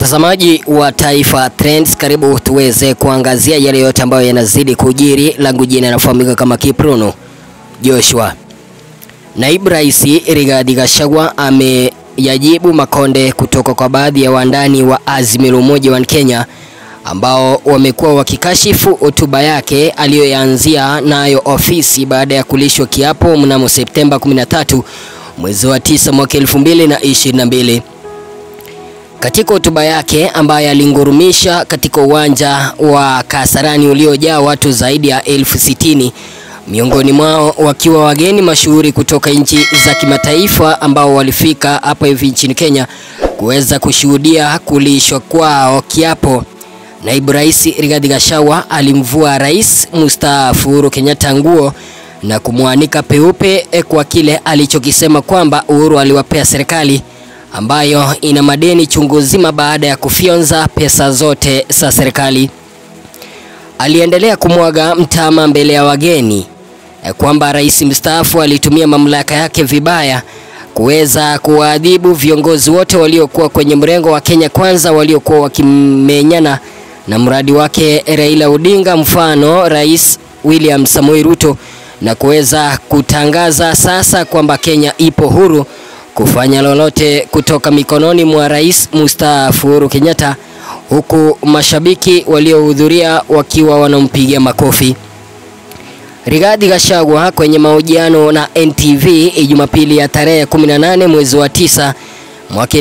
Mtazamaji wa Taifa Trends, karibu tuweze kuangazia yale yote ambayo yanazidi kujiri. Langu jina nafahamika kama Kiprono Joshua. Naibu Rais Rigathi Gachagua ameyajibu makonde kutoka kwa baadhi ya wandani wa Azimio la Umoja wa Kenya ambao wamekuwa wakikashifu hotuba yake aliyoyaanzia nayo ofisi baada ya kulishwa kiapo mnamo Septemba 13 mwezi wa 9 mwaka 2022. Katika hotuba yake ambayo alingurumisha katika uwanja wa Kasarani uliojaa watu zaidi ya elfu sitini miongoni mwao wakiwa wageni mashuhuri kutoka nchi za kimataifa ambao walifika hapa hivi nchini Kenya kuweza kushuhudia kulishwa kwao kiapo. Naibu Rais Rigathi Gachagua alimvua Rais mstaafu Uhuru Kenyatta nguo na kumwanika peupe kwa kile alichokisema kwamba Uhuru aliwapea serikali ambayo ina madeni chungu zima baada ya kufyonza pesa zote za serikali. Aliendelea kumwaga mtama mbele ya wageni kwamba rais mstaafu alitumia mamlaka yake vibaya kuweza kuwaadhibu viongozi wote waliokuwa kwenye mrengo wa Kenya Kwanza waliokuwa wakimenyana na mradi wake Raila Odinga, mfano Rais William Samoei Ruto, na kuweza kutangaza sasa kwamba Kenya ipo huru kufanya lolote kutoka mikononi mwa rais mstaafu Uhuru Kenyatta, huku mashabiki waliohudhuria wakiwa wanampigia makofi. Rigathi Gachagua kwenye mahojiano na NTV Jumapili ya tarehe 18 mwezi wa tisa mwaka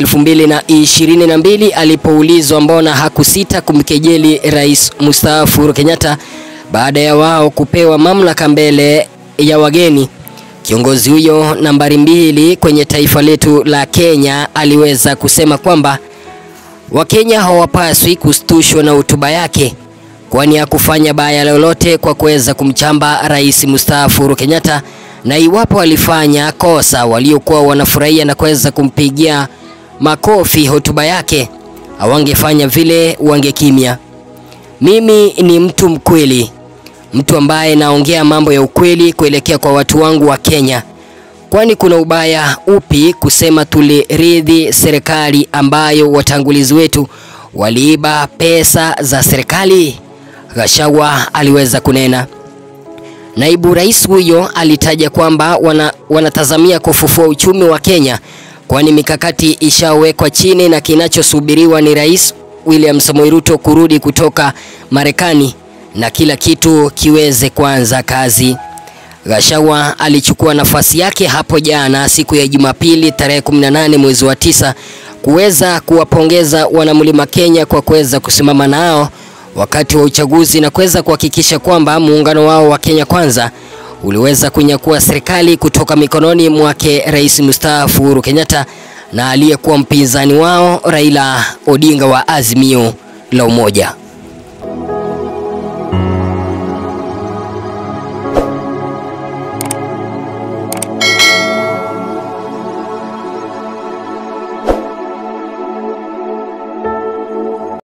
2022 alipoulizwa mbona hakusita kumkejeli rais mstaafu Uhuru Kenyatta baada ya wao kupewa mamlaka mbele ya wageni. Kiongozi huyo nambari mbili kwenye taifa letu la Kenya aliweza kusema kwamba Wakenya hawapaswi kustushwa na hotuba yake, kwani hakufanya baya lolote kwa kuweza kumchamba rais mstaafu Uhuru Kenyatta, na iwapo alifanya kosa, waliokuwa wanafurahia na kuweza kumpigia makofi hotuba yake hawangefanya vile, wangekimya. Mimi ni mtu mkweli mtu ambaye naongea mambo ya ukweli kuelekea kwa watu wangu wa Kenya. Kwani kuna ubaya upi kusema tuliridhi serikali ambayo watangulizi wetu waliiba pesa za serikali? Gachagua aliweza kunena. Naibu rais huyo alitaja kwamba wana, wanatazamia kufufua uchumi wa Kenya, kwani mikakati ishawekwa chini na kinachosubiriwa ni Rais William Samoei Ruto kurudi kutoka Marekani na kila kitu kiweze kuanza kazi. Gachagua alichukua nafasi yake hapo jana siku ya Jumapili tarehe 18 mwezi wa tisa kuweza kuwapongeza wanamlima Kenya kwa kuweza kusimama nao wakati wa uchaguzi na kuweza kuhakikisha kwamba muungano wao wa Kenya Kwanza uliweza kunyakua serikali kutoka mikononi mwake rais mstaafu Uhuru Kenyatta na aliyekuwa mpinzani wao Raila Odinga wa Azimio la Umoja.